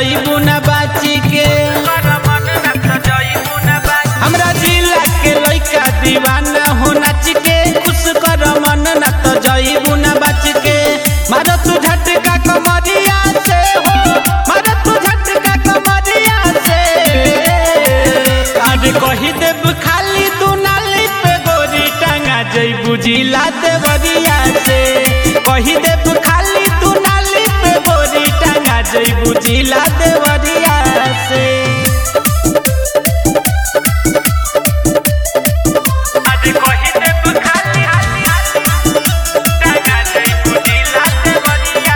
जईबू न बाची के हमरा जिला के लइका दीवाना हो नाच के खुश कर मन न तो जईबू न बच के मारो तू झटका कमरिया से हो मारो तू झटका कमरिया से आज कही देब खाली तू नाली पे गोरी टांगा जईबू जिला देवरिया से कही देब खाली तू नाली पे गोरी टांगा जईबू जिला देवरिया से आज कही देब खाली टांगा जईबू जिला देवरिया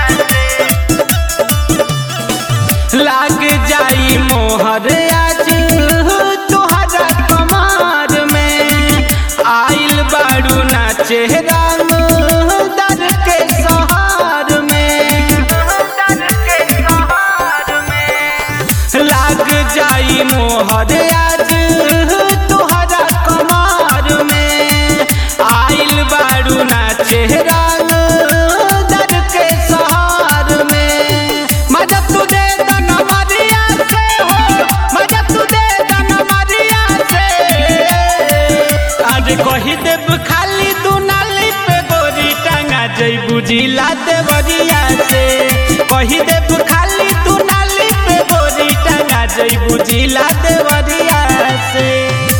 से लाग जाई मोहर आज तोहरा कमार में आइल बाड़ू ना चेहरा दर के सहार में दर के सहार में लाग जाई मोहर आज तोहरा कमार में आइल बाड़ू ना चेहरा दर के सहार में मजा तू दे दनवरिया से हो मजा तू दे दनवरिया से आज कही देब खाली तू नाली पे गोरी टांगा जईबू जिला देवरिया से कही देब खाली तू नाली पे गोरी टांगा जईबू जिला देवरिया से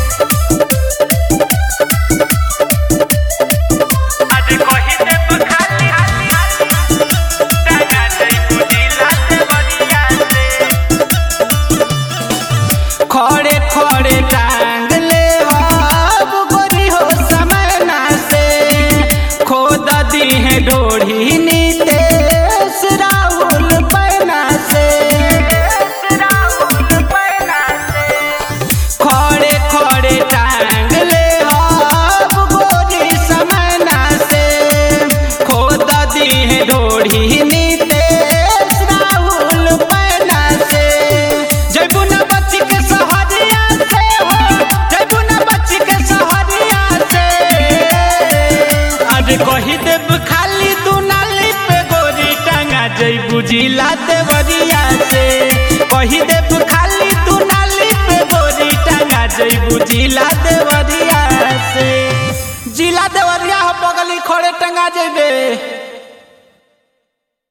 आज कही देब खाली टांगा जईबू जिला देवरिया से खड़े खड़े टांग ले अब गोरी हो समय ना से खोद दी है डोढ़ी नीतेश राहुल पैना से राहुल पैना से खड़े खड़े टांग ले अब गोरी समय ना से खोद दी है डोढ़ी नीतेश राहुल पैना से जयबू न बच्ची के सहरिया से हो जयबू न बच्ची के सहरिया से आज कही देब खाली तू नाली पे गोरी टांगा जयबू जिला देवरिया से कही देब खाली तू नाली पे गोरी टांगा जयबू जिला देवरिया से जिला देवरिया हो बगली खड़े टंगा जेबे